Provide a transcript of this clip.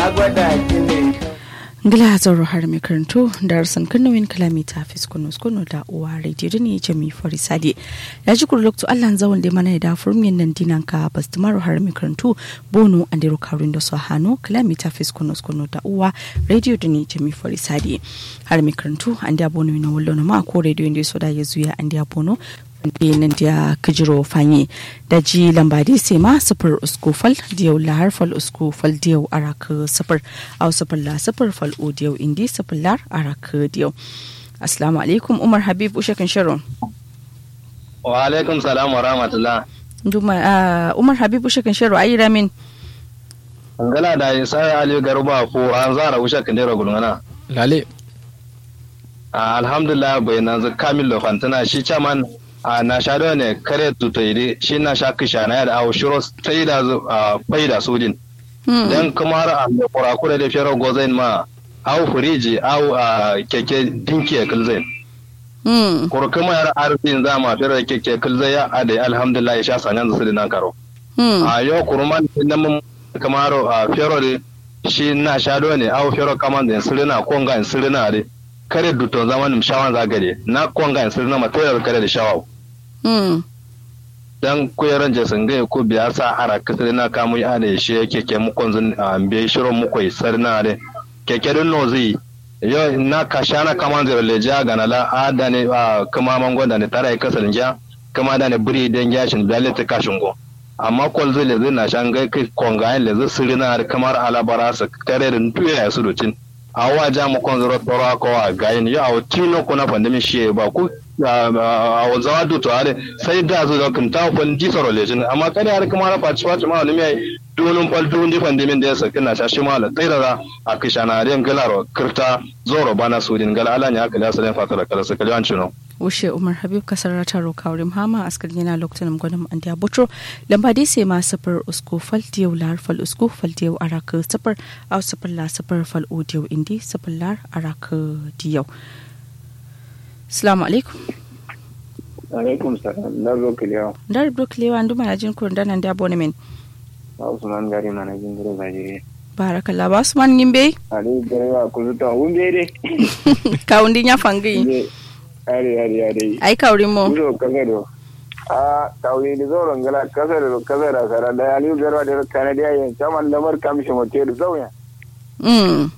na gwada ki ne ngila zoro har mai karanto darasan kanowin kalami ta fiskono skono da uwa radio ne jami farisade ya ji kuru lokto allah zawon da mana da furmin nan dinan ka bastumaro har mai karanto bono an da rukarin da su hannu kalami ta fiskono skono da uwa radio da ne jami farisade har mai karanto an da bono na wallo na ma ko radio da so da ya zuya an da bono nan da kajiro fanye da ji lambadi sai ma sufur usku fal diyau lahar fal usku fal diyau araka sufur au sufur la sufur fal o diyau indi sufur lar araka diyau assalamu alaikum umar habib ushe kan shirin wa alaikum salam wa rahmatullah Duma, umar habib ushe kan shirin ayi ramin ngala da isa ali garba ko an zara ushe kan dero gulngana lale alhamdulillah bai nan kamil fantana shi chairman a na sha da ne kare tutoide shi na sha kisha na yada awo shiro sai da faida sudin dan kuma har a kurakure da fiyar gozain ma awo firiji awo a keke dinki ya kilzain kuru kuma yar arzikin zama fiyar da keke kilzai ya ade alhamdulillah ya sha sanyan su nan karo a yau kuruman nan mun kamar a fiyar da shi na sha da ne awo fiyar kaman da sirina konga sirina dai kare duton zamanin shawan zagare na konga sirina matayar kare da shawawa dan kuyeran jasin gai ko biya sa ara kasar na kamu ya da shi yake ke mukon zun biya shirin mukoi sarna da keke dun no zai yo na kasha na kaman zai leja ga na la ada ne kuma mango da ne tara kasar ja kuma da ne buri dan gashin biya ta kashin go amma kol zai lezi na shan gai kai konga le zai sirina kamar alabara su kare da tuya ya su rutin a waja mukon zuro tsoro ko a gayin yo a tino kuna pandemi shi ba ku a wanzawa duto are sai da zo da kunta fon di soro lejin amma kada har kuma na faci faci ma wani mai dunun fal dun di fandimin da ya saki na shashi ma la tsaira a kishana ren galaro kirta zoro bana sudin gal ala ne aka lasa den fatara kala sa kalyan cino wushe umar habib kasar taro kawrim hama askar yana lokacin gwanin an da butro lamba dai sai ma safar usko fal diyau lar fal usko fal diyau araka safar au safar la safar fal odiyau indi safar lar araka diyau Assalamu alaikum. alaikum salam na zo kiliyawa Dar Brooklyn ndu mana jin kun danan da abonement. ba usman gari mana jin gure bajire Barakallah ba Usman Ngimbe. ali gare wa ku zuta umbe de Kaundi nya fangi. ari ari ari Ai kaurin mo. Uzo kasaro a tawli da zauren gala kasaro kasara sara da ali garwa da kanadiya yin saman lamar kamshi motel zauya Mm.